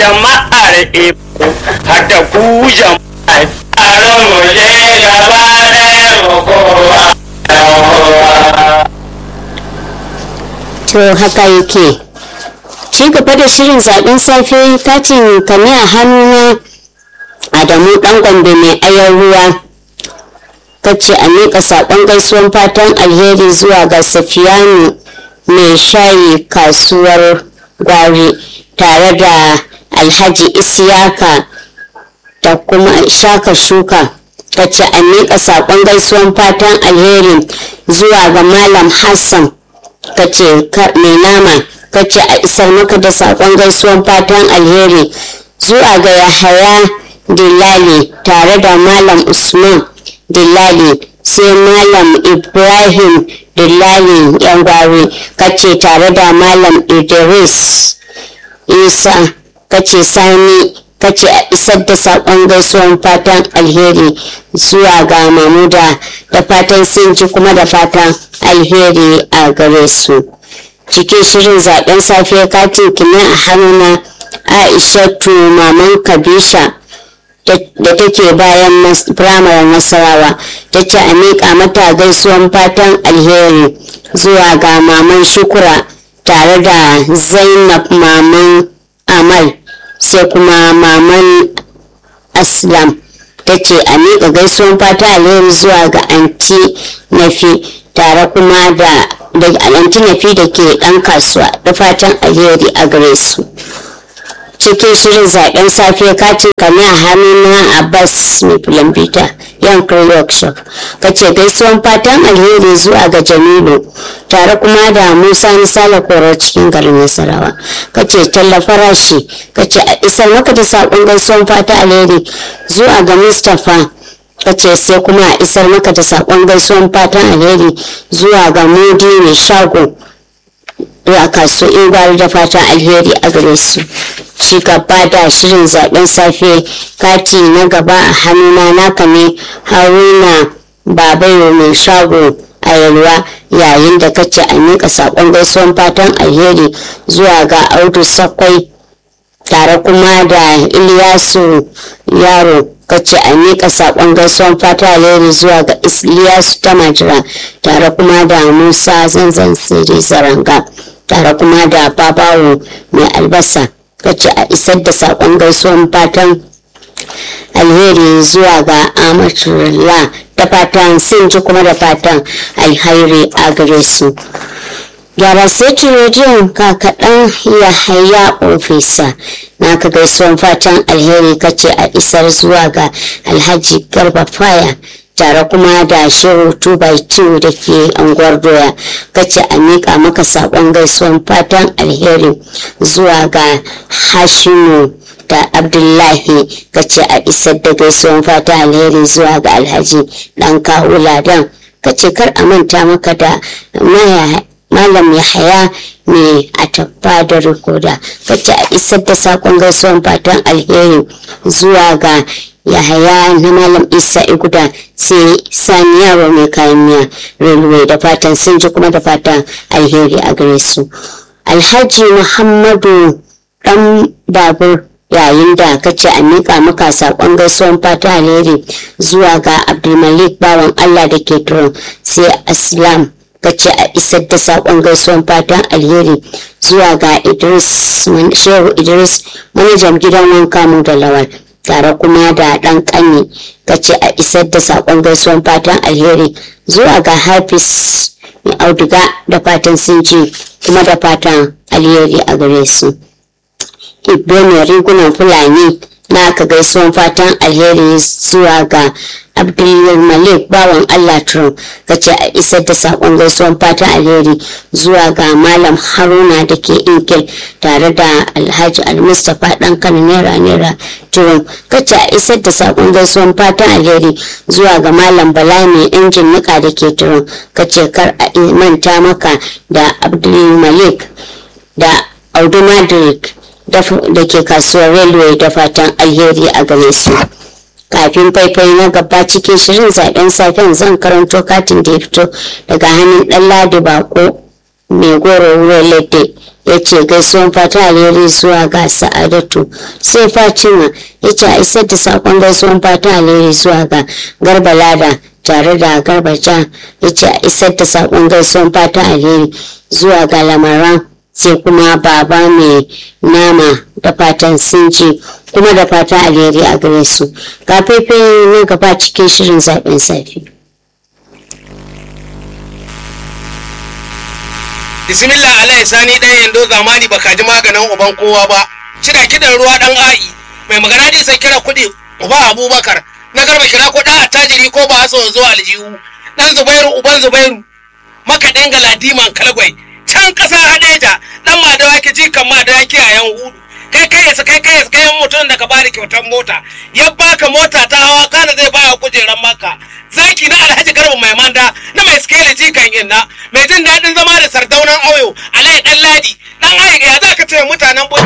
jama'ar iko har da ku jama'a taron mu je gaba ɗaya mu kowa to haka yake ci gaba da shirin zaben safe katin kame a hannuna adamu dan gombe mai ayan ruwa kace a miƙa saƙon gaisuwan fatan alheri zuwa ga safiyanu mai shayi kasuwar gwari tare da alhaji isiyaka da kuma shaka shuka kace a miƙa saƙon gaisuwan fatan alheri zuwa ga malam hassan kace mai nama kace a isar maka da saƙon gaisuwan fatan alheri zuwa ga yahaya dillali tare da malam usman dillali sai malam ibrahim dillali yan gwari kace tare da malam idris isa kace sani kace a isar da saƙon gaisuwan fatan alheri zuwa ga mamuda da fatan sun ji kuma da fatan alheri a gare su cikin shirin zaben safe katin kina a hannuna aishatu maman kabisha da take bayan firamaren nasarawa ta ce a miƙa mata gaisuwan fatan alheri zuwa ga maman shukura tare da zainab maman amal sai kuma maman aslam ta ce a miƙa gaisuwan fatan alheri zuwa ga anti nafi tare kuma da anti nafi da ke ɗan kasuwa da fatan alheri a gare su cikin shirin zaben safe katin kame a hannuna abbas mai filambita yankar workshop ka ce gaisuwan fatan alheri zuwa ga jamilu tare kuma da musa misala koro cikin garin nasarawa ka ce talla farashi ka ce a isar maka da saƙon gaisuwan fatan alheri zuwa ga mustapha ka ce sai kuma a isar maka da saƙon gaisuwan fatan alheri zuwa ga mudi mai shago a kaso ingwari da fatan alheri a gare su ci gaba da shirin zaben safe kati na gaba a hannuna naka ne haruna babayo mai shago a yalwa yayin da kace a miƙa saƙon gaisuwan fatan alheri zuwa ga audu sakwai tare kuma da iliyasu yaro kace a miƙa saƙon gaisuwan fatan alheri zuwa ga iliyasu tamajira tare kuma da musa zanzan siri zaranga tare kuma da babawo mai albasa kace a isar da saƙon gaisuwan fatan alheri zuwa ga amatullah da fatan sun ji kuma da fatan alhairi a gare su gyara sai rediyon kakaɗan ya haya ofisa na ka gaisuwan fatan alheri kace a isar zuwa ga alhaji garba faya tare kuma da shehu 2x2 da ke anguwar doya kace a miƙa maka saƙon gaisuwan fatan alheri zuwa ga hashimu da abdullahi kace a isar da gaisuwan fatan alheri zuwa ga alhaji ɗan kawo ladan kace kar a manta maka da malam yahaya mai a tabba da rikoda kace a isar da saƙon gaisuwan fatan alheri zuwa ga yahaya na malam isa iguda sai sani yaro mai kayan miya railway da fatan sun ji kuma da fatan alheri a gare su alhaji muhammadu dan babur yayin da kace a miƙa maka saƙon gaisuwan fata alheri zuwa ga abdulmalik bawan allah da ke turon sai aslam kace a isar da saƙon gaisuwan fatan alheri zuwa ga idris shehu idris manajan gidan wanka mu da lawal tare kuma da ɗan ƙani kace a isar da saƙon gaisuwan fatan alheri zuwa ga hafiz mai auduga da fatan sun ji kuma da fatan alheri a gare su ibbe mai rigunan fulani na aka gaisuwan fatan alheri zuwa ga abdulmalik bawan allah trump kace a isar da saƙon gaisuwan fatan alheri zuwa ga malam haruna da ke inkil tare da alhaji almustapha dan kan naira naira trump kace a isar da saƙon gaisuwan fatan alheri zuwa ga malam bala mai injin nika da ke trump kace kar a manta maka da abdulmalik da audu madrik da ke kasuwar railway da fatan alheri a gare su kafin faifai na gaba cikin shirin zaben safen zan karanto katin da ya fito daga hannun dan ladi bako mai goro wurin ladde ya ce gaisuwan fata alheri zuwa ga sa'adatu sai fatima ya ce a isar da sakon gaisuwan fata alheri zuwa ga garba lada tare da garba ja ya ce a isar da sakon gaisuwan fata alheri zuwa ga lamaran sai kuma baba mai nama da fatan sun ji kuma da fata alheri a gare su ga faifai nan gaba cikin shirin zaɓen safi bismillah alai sani ɗan yando zamani baka ji maganin uban kowa ba cida kidan ruwa ɗan a'i mai magana ji sai kira kuɗi uba abubakar na garba kira ko ɗan attajiri ko ba so zuwa aljihu ɗan zubairu uban zubairu makaɗin galadiman kalgwai can ƙasa hadeja ɗan madawaki jikan madawaki a yan hudu kai kai yasa kai kai yasa kai mutum da ka bada kyautar mota ya baka mota ta hawa kana zai baya kujeran maka zaki na alhaji garba mai manda na mai skele jikan inna mai jin daɗin zama da sardaunan auyo alai ɗan ladi ɗan ayi ya za ka ce mutanen